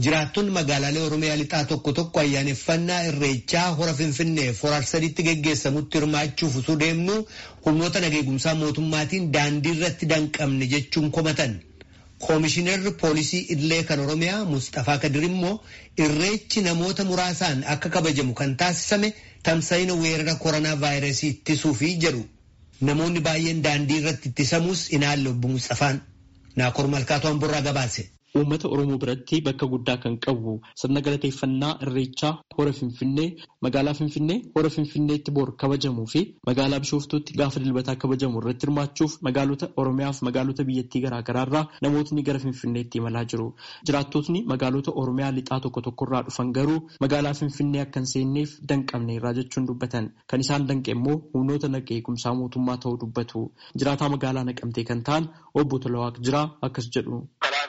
Jiraattonni magaalaalee Oromiyaa lixaa tokko tokko ayyaaneffannaa irreechaa hora Finfinnee forar sadiitti geggeessamutti hirmaachuuf osoo deemnu humnoota nageegumsaa mootummaatiin daandii irratti danqamne jechuun komatan. Koomishinarri poolisii Idilee kan Oromiyaa Mustafaa Kadir immoo irreechi namoota muraasaan akka kabajamu kan taasisame tamsa'ina weerara koronaa vaayirasii ittisuufi jedhu. Namoonni baay'een daandii irratti ittisamuus inaalle obbo Mustafaan. Naakoor Malkaatu Hamburraa gabaase. Uummata Oromoo biratti bakka guddaa kan qabu sirna galateeffannaa irreechaa hora Finfinnee magaalaa Finfinnee hora Finfinneetti bor kabajamuu fi magaalaa Bishooftuutti gaafa dilbataa kabajamu irratti hirmaachuuf magaalota Oromiyaa fi magaalota biyyattii garaagaraarraa namootni gara Finfinneetti imalaa jiru. Jiraattotni magaalota Oromiyaa lixaa tokko tokkorraa dhufan garuu magaalaa Finfinnee akka hin seenneef danqamne irraa jechuun dubbatan. Kan isaan danqe immoo humnoota nageegumsaa mootummaa ta'uu dubbatu. Jiraataa magaalaa naqamtee kan ta'an obbo Tolawaaq Jiraa akkas jedhu.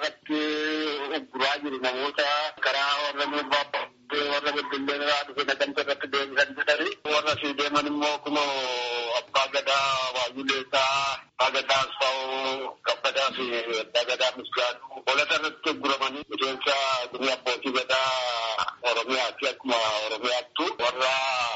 Guraa jiru namoota karaa warra miirbaa warra beddellee irraa dhufe naqamte irratti deebisan jedhani warra si deeman immoo kun abbaa gadaa waayuleesaa abbaa gadaa asfaa'oo kabbadaa fi abbaa gadaa misgaaduu holata irratti guramanii miseensa durii abbootii gadaa oromiyaatti akkuma oromiyaattu warra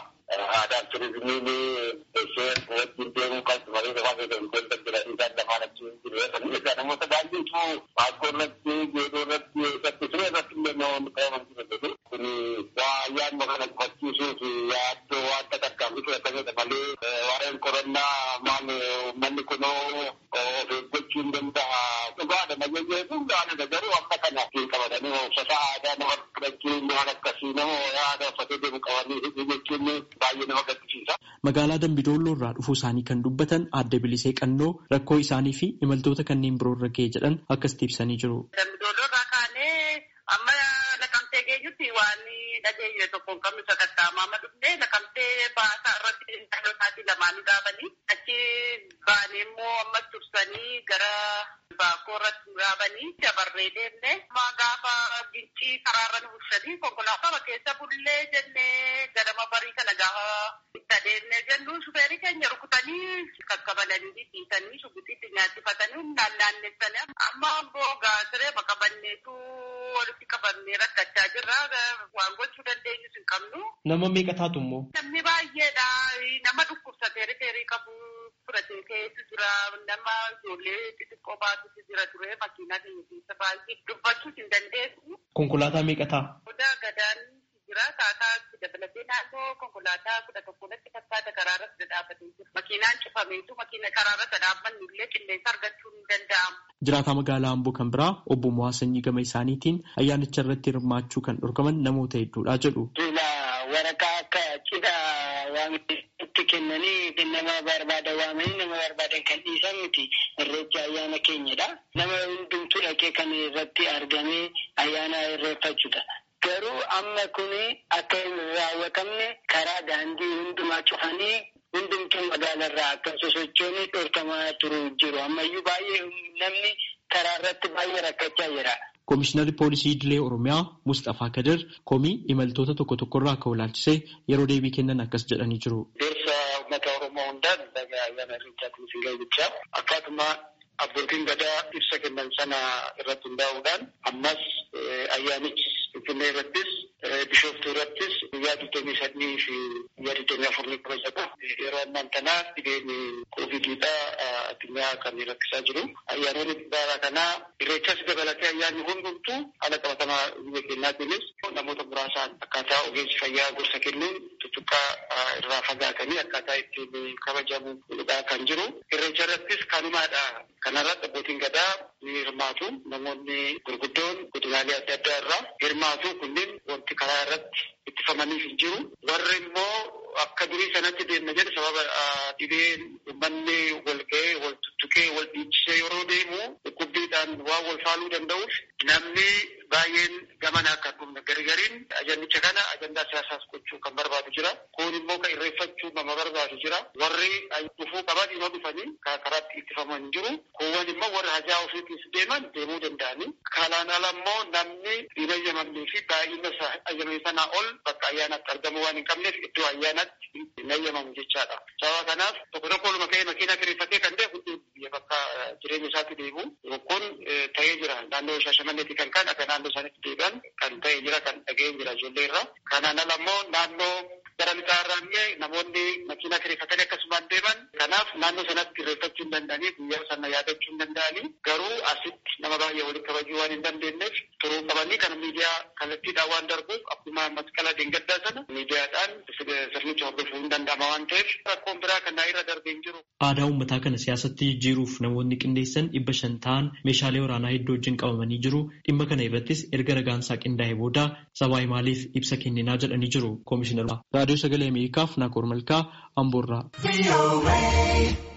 aadaa turizimiin isheen wajjin deemuu qabdu malee lafaa fayyadamuun jedhanii isaan lamaan achi jiru. Namoota baay'eetu baakoo irratti geedoo irratti irratti siree irratti illee namoonni qabaman jiru. Kun waa ayyaanuma kana gufachiisuu fi yaaddoo waan takkaafii fudhatamedha malee waa'een qorannaa maal uummanni kunoo of eeggachuu hin danda'a. Dhugaadha nageenyee kun gaariidha garuu amma kana qabatanii uffata aadaa nama fudhachuun waan akkasii nama aadaa uffatee deemu qabanii jechuun baay'ee nama gaddisiisa. Magaalaa Dambidolloo irraa dhufuu isaanii kan dubbatan adda bilisee qannoo rakkoo isaanii fi imaltoota kanneen biroo irra ga'e jedhan akkasitti ibsanii jiru. Dambidolloo irraa kaanee amma naqamtee geenyutti waan dhageenye tokko hin qabnu sakattaamaa amma dhufnee naqamtee baasaa irratti dhalootaati lamaanii gaafanii achi baanee immoo ammas tursanii gara baakoo irratti gaafanii dabarree deemne amma gaafa gincii karaarra nu bulchanii konkolaataa keessa bullee jennee ganama barii kana gaafa itti adeemne jennu shufeerii keenya rukutanii kakkabalanii dhiisanii shubbutiitti nyaachifatanii naannaannessanii amma amboo gaasiree maqabanneetu walitti qabamnee rakkachaa jirra waan gochuu dandeenyus hin qabnu. Nama meeqa taatu immoo? Namni baay'eedha. Nama dhukkubsatee rifeerii qabu fudhatee keessa jira. Nama ijoollee xixiqqoo baatutu jira ture makiinaa keenya keessa baay'ee dubbachuus hin dandeessu. Konkolaataa meeqa ta'a? Odaa gadaan jira. Taataa dabalatee naannoo konkolaataa kudha tokkotti fakkaata karaarratti dhaabbatee jira. Makiinaan cufameetu makiina karaarratti dhaabbannu illee qilleensa argachuun hin danda'amu. Jiraataa magaalaa Amboo kan biraa obbo Mo'aa Sanyii gama isaaniitiin ayyaanicha irratti hirmaachuu kan dhorkaman namoota hedduudha jedhu. Waraqaa akka cidhaa waan itti kennanii nama barbaada waamanii nama barbaadan kan dhiisan miti irreechi ayyaana keenyadha. Nama hundumtuu dhaqee kan irratti argamee ayyaana irreeffachuudha. Garuu amma kun akka hin raawwatamne karaa daandii hundumaa cufanii hundumtuu magaalarraa akka sosochoon dhorkamaa turu jiru. Ammayyuu baay'ee namni karaa irratti baay'ee rakkachaa jira. Koomishinarri poolisii Idilee Oromiyaa Mustafaa Kadir komii imaltoota tokko tokkorraa akka ilaalchisee yeroo deebii kennan akkas jedhanii jiru. Deemsa uummata Oromoo hundaan dhagaa ayyaana irreechaatiin isin ga'e akkaatuma abbootiin gadaa ibsa kennan sana irratti hundaa'uudhaan ammas ayyaanichi Finfinnee irrattis Bishooftuu irrattis guyyaa digdamii sadii fi guyyaa digdamii afur ni kabajata. Yeroo ammaan kana dhibeen koovidiidha addunyaa kan rakkisaa jiru. Ayyaanonni bara kanaa irreechas dabalatee ayyaanni hundumtuu haala qabatamaa biyya keenyaatiinis namoota muraasaan akkaataa ogeessi fayyaa gorsa kennuun tuttuqqaa irraa fagaatanii akkaataa ittiin kabajamu kan jiru. Irreecha irrattis kanumaadha. Kanarratti abbootiin gadaa ni hirmaatu. Namoonni gurguddoon godinaalee adda addaa irraa hirmaatu kunneen wanti karaa irratti ittifamaniif hin jiru. Warri immoo akka durii sanatti deemna jedhu sababa dhibeen uummanni wal ga'ee wal tuttuqee wal dhiichisee yeroo deemu dhukkubbiidhaan waan wal faaluu danda'uuf namni baay'een gamana akka dhumne garigariin ajandicha kana ajandaa siyaasaas gochuu kan barbaadu jira. Kun immoo kan irreeffachuu nama barbaadu jira. Warri dhufuu qaban yoo dhufanii karaatti ittifaman jiru. Kuuwwan immoo warra hajaa ofiitiif deeman deemuu danda'anii. Kanaan ala immoo namni hin ayyamamnee fi baay'ina ayyamame sanaa ol bakka ayyaanaatti argamu waan hin qabneef iddoo ayyaanaatti hin ayyamamu jechaadha. Sababa kanaaf tokko tokko oluma ka'ee makiinaa kireeffatee kan ta'e hundi biyya bakka jireenya isaatti deemu kun ta'ee jira. Naannoo Shaashamanneetti kan kan akka naannoo isaaniitti deebi'an kan jira kan dhageen jira ijoollee irraa. Kanaan ala immoo naannoo gara lixaa irraan ga'e namoonni makiinaa kireeffatanii akkasumaan deeman kanaaf naannoo sanatti kireeffachuu hin danda'anii guyyaa sana yaadachuu hin danda'anii garuu asitti nama baay'ee walitti kabajuu waan hin dandeenyeef turuu qabanii kan miidiyaa kallattiidhaan waan darbuuf akkuma masqala deengaddaa sana miidiyaadhaan sirnicha hordofuu hin danda'ama waan ta'eef rakkoon biraa kan irra darbee hin jiru. Aadaa uummataa kana siyaasatti jijjiiruuf namoonni qindeessan dhibba shan ta'an meeshaalee waraanaa hedduu wajjin qabamanii jiru. Dhimma kana irrattis erga ragaansaa qindaa'e booda sabaa maaliif ibsa kenninaa jedhanii jiru koomishinara. Raadiyoo Sagalee Ameerikaaf Naakoor Malkaa Amboorraa.